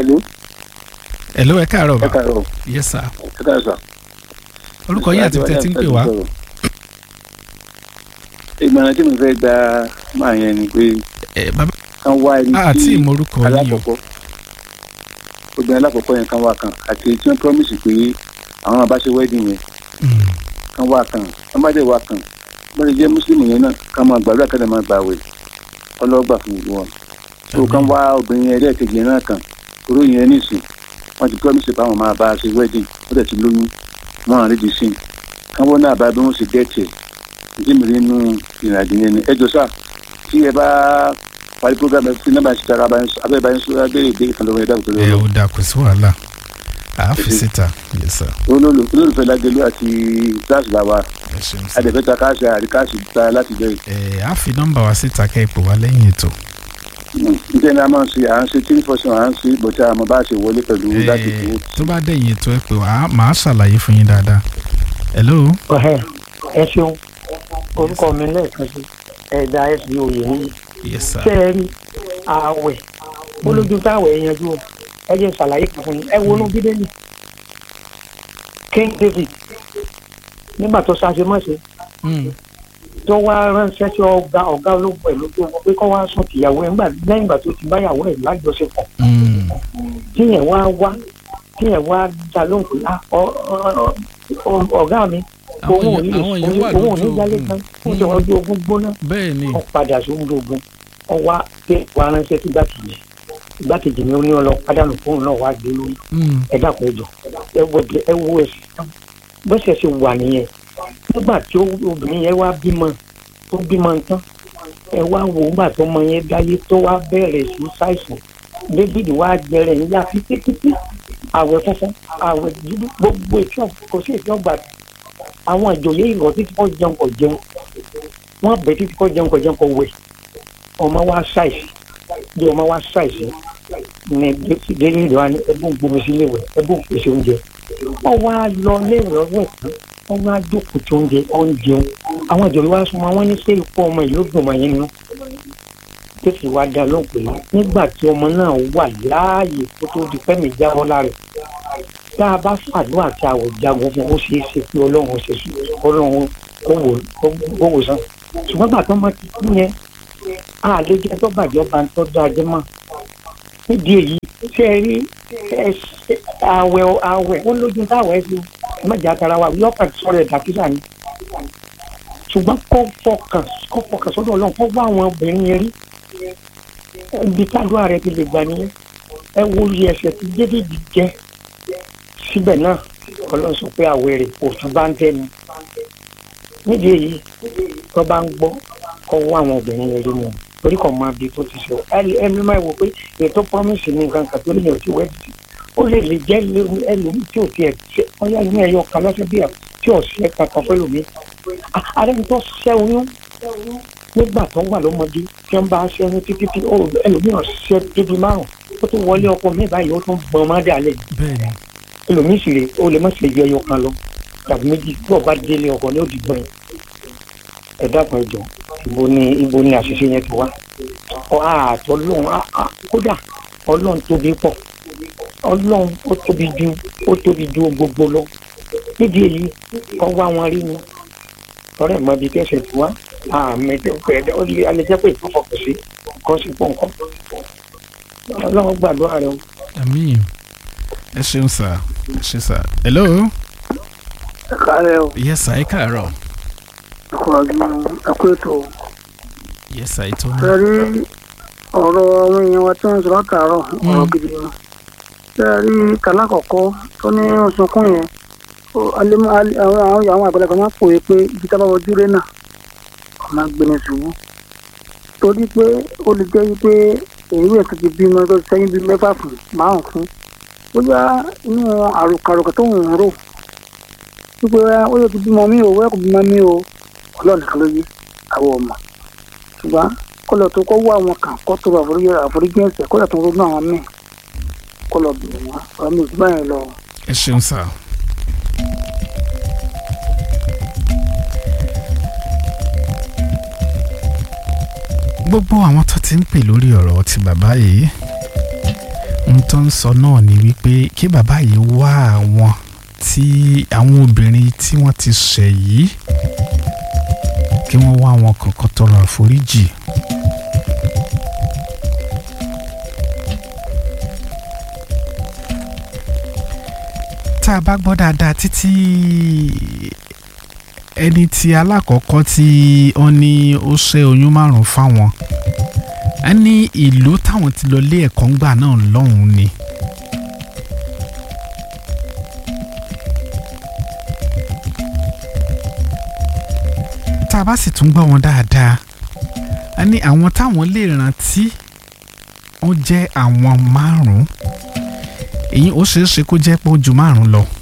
Hello, hello ẹ káàárọ̀ ẹ bá káàárọ̀, yes sir ẹ káàárọ̀ sà. orúkọ yín àti tẹ́tí ń pè wá ìgbọ̀nà tí mo fẹ́ gba máa yẹn ni pé ẹ bàbá kán wá ẹni àti tí ìmọ̀rúkọ yín o alákọ̀ọ́kọ́ obìnrin alákọ̀ọ́kọ́ yẹn kan wá kan àti tí wọ́n promise pé àwọn máa bá ṣe wedding yẹn Mm, kan wá kan wọ́n bá dẹ̀ wá kan wọ́n lè jẹ́ mùsùlùmí yẹn náà kán máa gbàdúrà kán lè máa gbàwẹ̀ ọlọ́gbà fún gbogbo wọn. tó kán wá obìnrin yẹn lẹ́ẹ̀kejì yẹn náà kan oró yẹn nísìn wọ́n ti promise pé àwọn máa bá a ṣe wedding ó dẹ̀ ti lóyún wọ́n àrí di sin kán wọ́n náà bá bí wọ́n ṣe gẹ́ẹ̀tì ẹ̀ ìdí mi rí inú ìrìnàjò yẹn ni ẹ jọ sáà tí ẹ bá parí program ẹ fi nọ́mbà ṣe tara abẹ́ bá yín sọ abẹ́rẹ́ ìbéèrè kan lọ́wọ́ ẹ dákun tó ẹ lọ́wọ́ ò dà kò sí wàhálà àáfi síta yes sir olólùfẹ́ lágbèlú àti sars làwà ẹ ṣeun sir adẹ̀fẹ́ta káàṣì àríkàṣì ta láti bẹ̀rẹ̀ ẹ àáfi nọ́mbà wa síta kẹ́ ẹ pè wá lẹ́yìn ètò nítorí náà máa ń ṣe à ń ṣe tí fọ́sùn à ń ṣe bọ̀tí àmọ́ bá ṣe wọlé pẹ̀lú láti ẹ fowó. tó bá dẹ̀yìn ètò ẹ pè wá màá ṣàlàyé fún yín dáadáa hello ọ̀hẹ́ ẹ ṣeun orúkọ mi lẹ́ẹ̀kan sí ẹ̀dá fb oyè níyì yes sir ṣé ẹ rí ààwẹ̀ olójú táwẹ̀ yanjú o ẹ jẹ́ ṣàlàyé kan fún yín ẹ wọnú bíbélì king david nígbà tó ṣàṣemọ́ṣe Mm, tó wá ránṣẹ́ sí ọ̀gá ọ̀gá ológun ẹ̀ lójú ogun pé kó wá sùn tìyàwó ẹ̀ ńgbà lẹ́yìn ìgbà tó ti báyàwó ẹ̀ lájọṣepọ̀ mm, tíyẹn wá wá tíyẹn wá dá lóhùn pé ah, ọ- ọ- ọ- ọ̀gá mi Àwọn òun ò ní èèyàn- àwọn èèyàn wà òun ò ní lójú jálé ogun. kan ó jẹ ọjọ́ ogun gbóná bẹ́ẹ̀ ni ó padà sóhun ogun ó wá pé wàá ránṣẹ́ sí igbákejì igbákejì ni ó ní ọlọ pádànù fóun náà wá gbé lórí Mm, ẹ dàpọ̀ ẹjọ ẹ wo ẹ wo ẹsẹ̀ bọ́sẹ̀ ṣe wà nìyẹn nígbà tí ó- obìnrin yẹn wá bímọ tó bímọ tán ẹ wá wò ó gbà tó mọ yẹn dáyé tó wá bẹ̀rẹ̀ sí ṣàìsàn david wá gbẹrẹ ńlá títí àwẹ̀ funfun àwẹ̀ dúdú gbogbo ètò kò sí ètò ọgbà àwọn ìjòyè ìrọ̀ títí kò jẹun kò jẹun wọ́n bẹ̀ títí kò jẹun kò jẹun kò wẹ̀ ọmọ wa ṣàìsàn bí ọmọ wa ṣàìsàn ní david wa ní ẹbùn gbomi sílé wẹ̀ ẹbùn pèsè oúnjẹ wọ́n wá lọ léèrè ọwọ́ ẹ̀kan wọ́n wá jókòó tí oúnjẹ oúnjẹ àwọn ìjọba wa sọ ma wọ́n ní sẹ́yìn fún ọmọ ìlú dùn mọ́ yín nínú tètè wá dá lóhùn pé nígbà tí ọmọ náà wà láàyè kó tó di fẹ́mi jábọ́ lára ẹ̀ tá a bá fàdúrà tí a ò jagun fún ó ṣeé ṣe pé ọlọ́run ṣe sùn ọlọ́run kó wò kó wò sàn ṣùgbọ́n gbà tó máa ti kú yẹn a lè jẹ́ tó bàjẹ́ ọba ń tọ́jú ajé mọ́ nídìí èyí ṣe é rí ẹ ṣe- àwẹ̀ àwẹ̀ ó lójú táwẹ̀ fi mẹ́jà tara wa yọ̀ọ̀kan sọ̀rọ̀ ẹ̀dá kíkà ni ṣùgbọ́n kó fọkàn kó fọkàn sọ́dọ̀ ọlọ́run kó wá àwọn obìnrin yẹn rí ibi tádùá rẹ ti lè gbà nìyẹn ẹ wo iye ẹsẹ̀ tí david jẹ́ síbẹ̀ náà ọlọ́run sọ pé àwẹ̀ rẹ̀ òtún bá ń tẹ́nu nídìí èyí tó bá ń gbọ́ kó wá àwọn obìnrin yẹn rí wọn torí kò máa bí tó ti sọ ẹni máa wò pé ètò promise ní nǹkan kan tó lè yàn tí wẹ́ẹ̀dì ó lè lè jẹ́ ẹlòmíì tí ò tiẹ̀ ṣe ọyá inú ẹ̀yọ kan lọ́sẹ̀ bí ẹ̀ tí ò ṣe kankan fẹ́ lòmíì ààrẹ tó ṣẹ́ oyún nígbà tó wà lọ́mọdé tí wọ́n bá ṣẹ́yún títí tí ó ẹlòmíràn ṣẹ́ débi márùn ó tún wọlé ọkọ mi báyìí ó tún gbọ́n má dà lẹ̀ bẹ́ẹ̀ ni ẹlòmíì sì rè ó lè má ṣe ju ẹyọ kan lọ tàbí méjì tí ọba délé ọkọ ní òdì gbọ́n ẹ dákun ẹjọ ibo ni ibo ni àṣìṣe yẹn ti wá ọ àtọ lóhun kódà ọlọ́run tóbi pọ̀ ọlọ́run ó tóbi ju ó tóbi ju gbogbo lọ nídìí èyí kọ́ wá wọn rí ni ọ̀rẹ́ mọ ibi tẹ́sẹ̀ tí wá àmì pẹ̀lẹ́ ó lé alẹ́jẹ́ pé ìfọ̀fọ̀kọ̀ sí kọ́ sí pọ̀ nǹkan ọlọ́run gbàdúrà rẹ o. àmín ẹ ṣeun sà ẹ ṣe sà hello ẹ káàárẹ̀ o yes sà ẹ káàárọ̀ ẹkọ ọdún ẹkọ ètò yes sà ètò ṣe náà rí ọ̀rọ̀ àwọn èèyàn wa tí wọ́n sọ látàárọ̀ ọ̀rọ̀ gidi ni ṣe rí kàlákọ̀ọ́kọ́ tó ní sunkún yẹn ó, alẹ́ mọ́- alẹ́- àwọn àwọn- àwọn àgbàlagbà máa ń pòye pé ibi tá a bá wọjú rẹ náà ọ̀nà gbẹ̀nẹ̀ ṣubú torí pé ó lè jẹ́ wípé èyí ẹ̀ tó ti bímọ tó ti sẹ́yìn bíi mẹ́fà fún márùn fún bóyá inú àròkàròkà tó ń rò wípé ó yẹ ti bímọ mí o wẹ́ẹ̀ kò bímọ mí o ọlọ́run nìkan ló yé àwọn ọmọ ṣùgbọ́n kọlọ̀ tó kọ́ wá àwọn kan kọ́ tó àforíjì àforíjì ẹ̀sẹ̀ kọ́lọ̀ tó ronú àwọn míì kọlọ̀ bìrì wọn ọ̀rọ̀ mi ò sí báyìí lọ. ẹ ṣeun sà. gbogbo àwọn tó ti ń pè lórí ọ̀rọ̀ ti bàbá yìí n tó ń sọ náà ni wípé kí bàbá yìí wá àwọn tí àwọn obìnrin tí wọ́n ti ṣẹ̀ yìí kí wọ́n wá àwọn kọ̀ọ̀kan tọrọ àforíjì. tá a bá gbọ́ dáadáa títí ẹni tí alákọ̀ọ́kọ́ tí wọ́n ní ó ṣe oyún márùn-ún fáwọn a ní ìlú táwọn ti lọ lé ẹ̀kọ́ ńgbà náà lọ́hùn-ún ni. tá a bá sì tún gbọ́ wọn dáadáa a ní àwọn táwọn lè rántí wọ́n jẹ́ àwọn márùn-ún èyí ó ṣeé ṣe kó jẹ́ pé ó ju márùn-ún lọ.